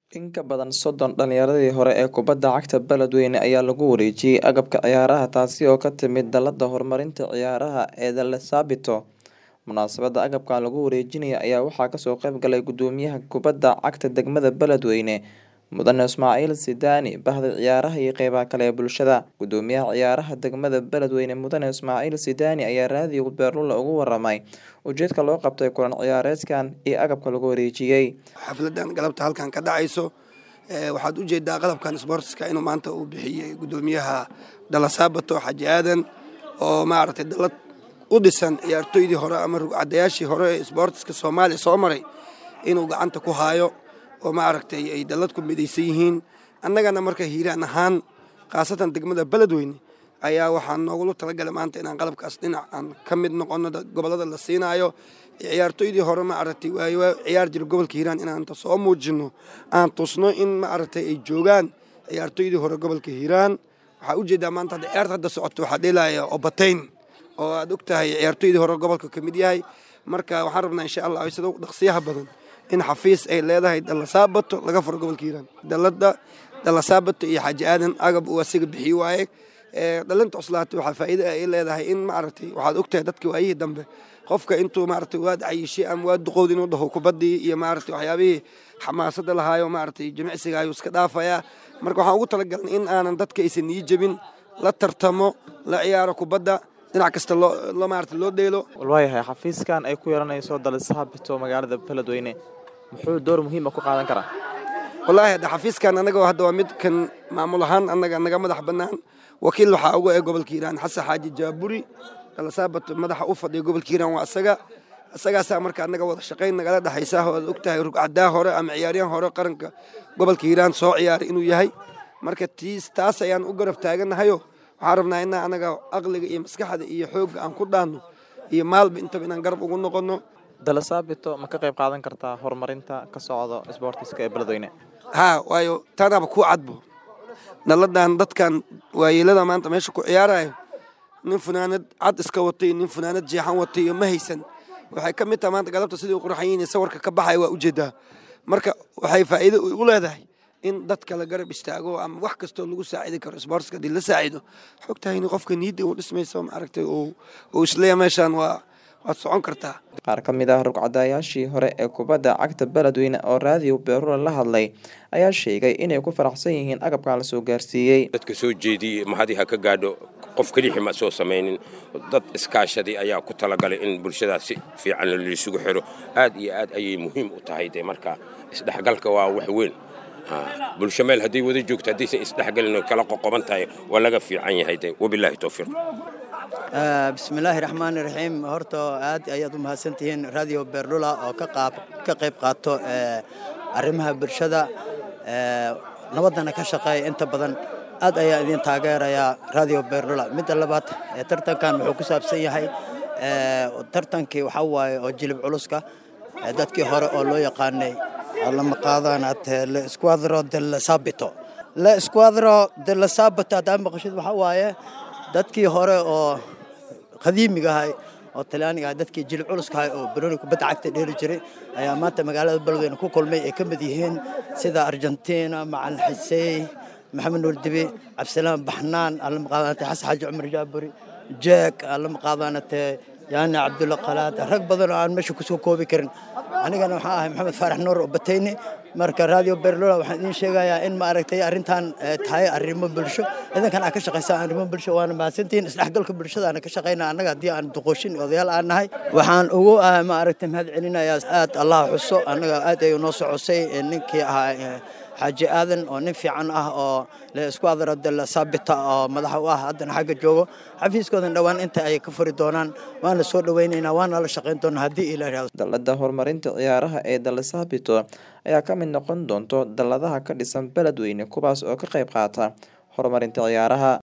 In ka badan soddon dhalinyaradii hore ee kubadda cagta Beledweyne ayaa lagu wareejiyay agabka ciyaaraha taasi oo ka timid Dallada Horumarinta Ciyaaraha ee Dale Sabito. Munaasabadda agabkan lagu wareejinayo ayaa waxaa kasoo qayb galay Gudoomiyaha Kubadda Cagta Degmada Beledweyne Mudane Ismaciil Sidaani, Bahda Ciyaaraha iyo qeybaha kale ee bulshada. Gudoomiyaha Ciyaaraha Degmada Beledweyne Mudane Ismaciil Sidaani ayaa raadiyo Beerlula uga waramay ujeedka loo qabtay kulan ciyaareedkan iyo agabka lagu wareejiyay. xafladan galabta halkan ka dhacayso ee, waxaad u jeedaa qalabkan sportska inuu maanta uu bixiyey gudoomiyaha dala saabato xaji aadan oo maaragtay dalad u dhisan ciyaartoydii hore ama rugcadayaashii hore ee sportska soomaaliya soo maray inuu gacanta ku haayo oo maaragtay ay dalad ku midaysan yihiin annagana marka hiiraan ahaan khaasatan degmada beledweyne ayaa waxaan noogula talagalay maanta inaan qalabkaas dhinac aan ka mid noqono dad- gobollada la siinaayo ciyaartoydii hore maaragtay waayo waa ciyaar jira gobolka hiiraan inaan inta soo muujino aan tusno in maaragtay ay joogaan ciyaartoydii hore gobolka hiiraan waxaa ujeedaa maanta hadda ciyaarta hadda socoto waxaa dheelaya obatayn oo aad og tahay ciyaartoydii hore gobolka ka mid yahay marka waxaan rabnaa insha allah sida ugu dhaqsiyaha badan in xafiis ay leedahay dalasaabato laga furo gobolka hiiraan dalada dalasaabato iyo xaaji aadan agab uu asiga bixiy waaye ee, dhalinta cuslaata waxaa faa'iida ay leedahay in maaragtay waxaad ogtahay dadka waayihii dambe qofka intuu maaragtay waad cayishay ama waad duqowd inuu dhaho kubaddii iyo maaragtay waxyaabihii xamaasada lahaayo maaragtay jimicsiga ayuu iska dhaafayaa marka waxaan ugu talagalnay in aanan dadka aysan nii jebin la tartamo la ciyaaro kubadda dhinac kasta loo loo maaragtay loo dheelo Walwaayahay xafiiskan ay ku yeelanayso Dale Sabito magaalada Beledweyne muxuu door muhiim ah ku qaadan karaa? wallaahi hadda xafiiskan annaga hadda waa mid kan maamul ahaan annaga naga madax bannaan wakiil waxaa uga ee gobolka hiiraan xasan xaaji jaaburi dalasaabat madaxa u fadhiya gobolka hiiraan waa asaga asagaasaa marka annaga wada shaqayn nagala dhexaysa oo aad ogtahay rugcadaa hore ama ciyaaryahan hore qaranka gobolka hiiraan soo ciyaaray inuu yahay marka tiis taas ayaan u garab taaganahayo waxaan rabnaa inaa annaga aqliga iyo maskaxda iyo xoogga aan ku dhaanno iyo maalba intaba inaan garab ugu noqonno Dale Sabito ma ka qayb qaadan kartaa horumarinta ka socda isboortiska ee Beledweyne? haa waayo taanaaba ku cadbo dhalladan dadkan waayeelada maanta meesha ku ciyaarayo nin funaanad cad iska watay nin funaanad jeexan watay iyo ma haysan waxay ka mid tahay maanta galabta sidii u qurxan yihiin sawirka ka baxaya waa ujeedaa marka waxay faa'iido u leedahay in dadka la garab istaago ama wax kastoo lagu saacidi karo sportska haddii la saacido xogtahay in qofka niidda uu dhismayso maaragtay uu uu isleeyahay meeshaan waa waad socon kartaa Qaar ka mid ah rugcadayaashii hore ee kubadda cagta Beledweyne oo raadiyo Beerlula la hadlay ayaa sheegay inay ku faraxsan yihiin agabkan la soo gaarsiiyey. dadka soo jeediyey mahadi ha ka gaadho qof kelixi ma soo samaynin dad iskaashaday ayaa ku talagalay in bulshadaas si fiican laysugu xiro aad iyo aad ayay muhiim u tahay de marka isdhexgalka waa wax weyn Ha, bulsho meel hadday wada joogto haddaysan isdhexgalin oo kala qoqoban tahay waa laga fiican yahay de wabilaahi towfiiq Ah, bismillaahi raxmaani raxiim horta aad ayaad u mahadsantihiin radio beerlula oo ka qaab ka qayb qaato eh, arrimaha bulshada eh, nabaddana ka shaqeeya inta badan aad ayaa idin taageerayaa radio beerlula midda labaad eh, tartankan wuxuu ku saabsan yahay eh, tartankii waxaa waaye oo jilib culuska eh, dadkii hore oo loo yaqaanay lama qaadanaad le squadro del sabito le squadro del sabito haddaa maqashid waxaa waaye dadkii hore oo qadiimiga ahay oo talyaaniga ahay dadkii jilib culuska ahay oo baroni kubadda cagta dheeli jiray ayaa maanta magaalada beledweyne ku kulmay ay ka mid yihiin sida argentina macalin xisey maxamed nuur dibi cabdisalaam baxnaan allama qaadanate xasan xaaji cumar jaaburi jeek allama qaadanate yaani cabdulla qalaad rag badan oo aan meesha kusoo koobi karin anigana waxaan ahay maxamed faarax nuur oo batayni marka radio berlola waxaan idiin sheegayaa in maaragtay arrintan eh, tahay arrimo bulsho idankan aad ka shaqaysaan arrimo bulsho waana mahadsantihiin isdhexgalka bulshada aan ka shaqaynaa annaga haddii aan duqooshin odayaal aan nahay waxaan ugu ah maaragtay mahad celinayaa aad allah xuso annaga aad ayuu noo socosay eh, ninkii ahaa eh, xaaji aadan oo nin fiican ah oo le isku adaro del saabita oo madaxa u ah haddana xagga joogo xafiiskoodan dhowaan inta ay ka furi doonaan waana soo dhowaynaynaa waana la shaqayn doonaa haddii ila yidhahdo Dallada Horumarinta Ciyaaraha ee Dale Sabito ayaa ka mid noqon doonto dalladaha ka dhisan Beledweyne kuwaas oo ka qayb qaata horumarinta ciyaaraha.